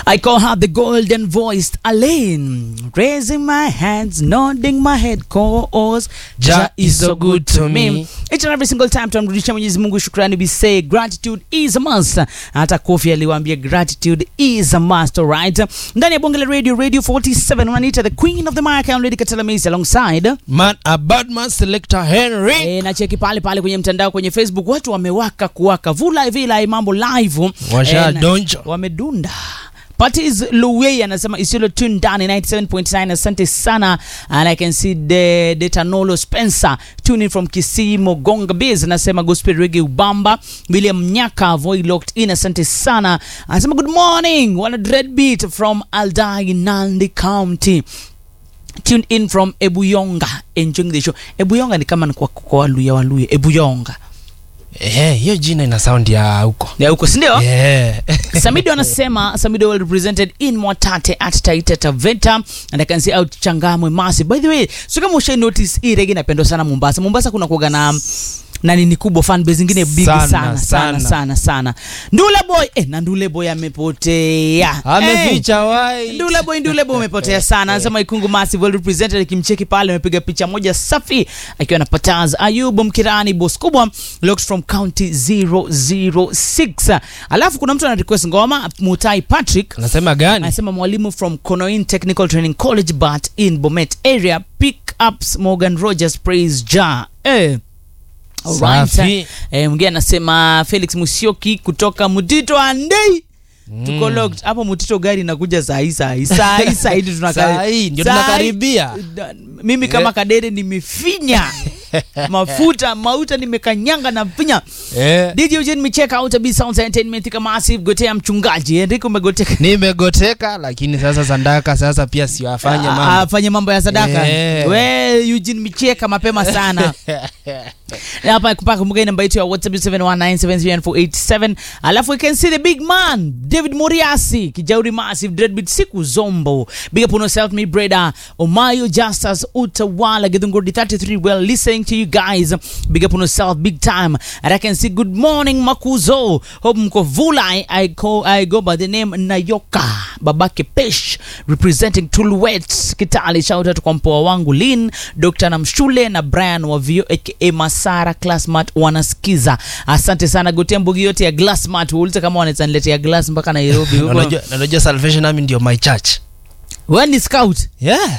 I call her the golden voiced Elaine. Raising my hands, nodding my head, cause Jah is so good to me. Each and every single time tunamrudisha Mwenyezi Mungu shukrani, we say gratitude is a must. Hata Kofi aliwaambia gratitude is a must, alright? Ndani ya bonge la radio, radio 47 wananiita the queen of the mic, I'm Lady Katela Macy alongside Man, a bad man selector Henry. E, na cheki pale pale kwenye mtandao kwenye Facebook watu wamewaka kuwaka vula vila mambo live Washa Eh, na- donjo. wamedunda Patis Luwei anasema Isiolo tune ndani 97.9 asante sana and I can see the Detanolo Spencer tuning from Kisii Mogonga Biz anasema gospel reggae ubamba William Nyaka voy locked in asante sana anasema good morning wana dread beat from Aldai Nandi County tuned in from Ebuyonga enjoying the show Ebuyonga ni kama ni kwa, kwa Waluya Waluya Ebuyonga Eh, hiyo jina ina sound ya huko. ya huko si ndio Yeah. Samido anasema Samido well represented in Mwatate at Taita Taveta and I can see out Changamwe Masi. By the way, so kama ushai notice hii reggae inapendwa sana Mombasa. Mombasa kuna kuoga na na nini kubwa fan base zingine big sana Sana, sana sana sana. sana, sana. Ndula boy eh, na Ndule boy amepotea. Eh, Ameficha white. Ndule boy Ndule boy umepotea sana. Anasema Ikungu Massive well represented akimcheki pale amepiga picha moja safi akiwa na Pataz Ayubu Mkirani boss kubwa locked from county 006. Alafu kuna mtu ana request ngoma Mutai Patrick Anasema gani? anasema mwalimu from Konoin Technical Training College but in Bomet area pick ups Morgan Rogers praise ja eh. Alright. Safi. Eh, mwingine anasema Felix Musyoki kutoka Mutito Andei tuko locked hapo Mutito, gari inakuja saa hii saa hii saa hii saa hii ndio tunaka- Saa hii ndio saa hii- tunakaribia. Da- mimi kama Yeah. kadede nimefinya mafuta mauta nimekanyanga na finya Eh. DJ Eugene Micheka out B Sounds Entertainment kama massive gotea mchungaji Enrico umegoteka Nimegoteka lakini sasa Sandaka sasa pia siwafanye Ah, mambo. afanye mambo ya sadaka Yeah. we Eugene Micheka mapema sana hapa kupaka kumbuka namba yetu ya WhatsApp 719739487 alafu you can see the big man David Moriasi Kijauri Massive Dreadbeat siku zombo big up on yourself me brother Omayo Justus Utawala Githunguri 33 well listening to you guys big up on yourself big time and I can see good morning Makuzo hope mko vulai I, call, I go by the name Nayoka babake Pesh representing Tulwet Kitale shout out kwa mpoa wangu Lin Dr. Namshule na Brian wa Vio aka Masara Classmart wanasikiza asante sana gotea mbugi yote ya Glassmart uulize kama wanaweza niletea glass mpaka Nairobi Na huko Unajua na unajua Salvation Army ndio my church. wewe ni scout Yeah.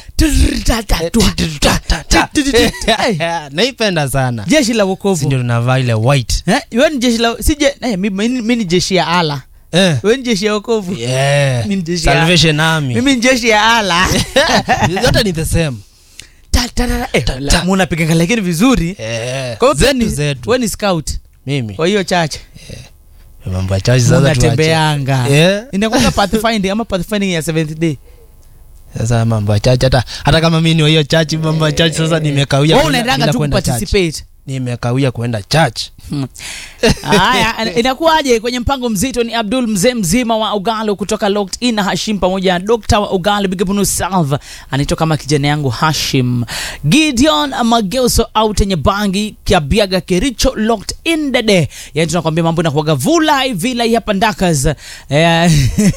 Eh, Naipenda sana. jeshi la Si wokovu ndio tunavaa ile white. Eh, wewe ni jeshi la si je eh, mimi mimi ni jeshi ya ala Eh. wewe ni jeshi ya wokovu Yeah. Mimi ni jeshi ya- Salvation Army. mimi ni jeshi ya ala Zote ni the same. Ta- ta- ta- eh, Ta- la- ta. munapiga lakini vizuri Eh. kwa hiyo Zetu ni- zetu. wewe ni scout Mimi. kwa hiyo chache Mambo ya church sasa tuache. unatembeanga Yeah. inakuwa pathfinding ama pathfinding ya seventh day Sasa mambo ya church hata hata kama mimi ni wa hiyo church mambo ya church sasa nimekawia. wewe kwenda- unaendanga bila tu kwenda church. kuparticipate Nimekawia kwenda church. haya inakuwaje kwenye mpango mzito ni abdul mzee mzima wa ugalo kutoka locked in na hashim pamoja na dokta wa ugalo bigapunu salve anaitwa kama kijana yangu hashim gideon mageuso out yenye bangi kiabiaga kericho locked in dede yani tunakwambia mambo inakuaga vulai vilai hapa ndakas Eh,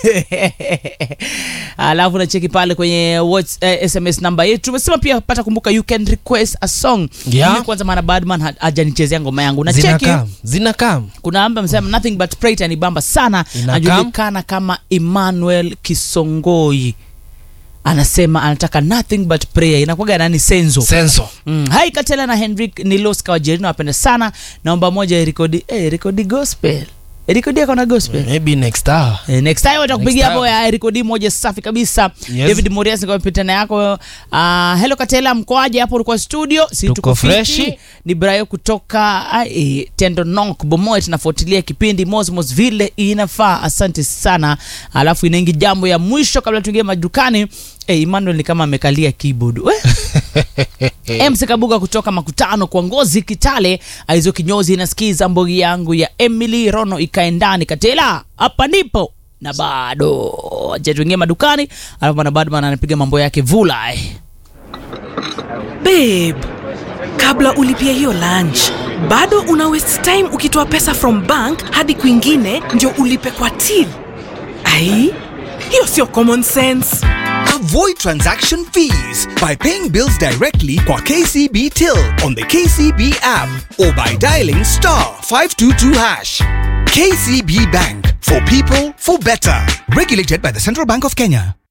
alafu nacheki pale kwenye whats, eh, sms namba yetu tumesema pia pata kumbuka you can request a song Yeah. Mimi kwanza maana badman ha- hajanichezea ngoma yangu na Zina cheki kam. Zina kam. kuna amba amesema nothing but pray itanibamba sana Inakam. anajulikana kama emmanuel kisongoi anasema anataka nothing but prayer inakuwaga nani senzo Senso. Mm. hai katela na henrik niloska wajerina wapenda sana naomba moja rekodi eh, rekodi gospel rekodi akona gospel Maybe next hour. Eh, next time watakupigia Next hapo time. ya rekodi moja safi kabisa Yes. david morias nikapitana yako uh, hello katela mkoaje hapo ulikuwa studio si Tuko tuko fiti. freshi. ni brayo kutoka ah, eh, tendo nok bomoe tunafuatilia kipindi mosmos vile inafaa asante sana alafu inaingi jambo ya mwisho kabla tuingie madukani eh, emmanuel ni kama amekalia keyboard We? mc kabuga kutoka makutano kwa ngozi kitale aizo kinyozi inasikiza mbogi yangu ya emily rono ikae ndani katela hapa ndipo na bado acha tuingie madukani alafu bwana badman anapiga mambo yake vulai babe kabla ulipia hiyo lunch bado una waste time ukitoa pesa from bank hadi kwingine ndio ulipe kwa till ai hiyo sio common sense Avoid transaction fees by paying bills directly kwa KCB Till on the KCB app or by dialing star 522 hash. KCB Bank for people for better. Regulated by the Central Bank of Kenya.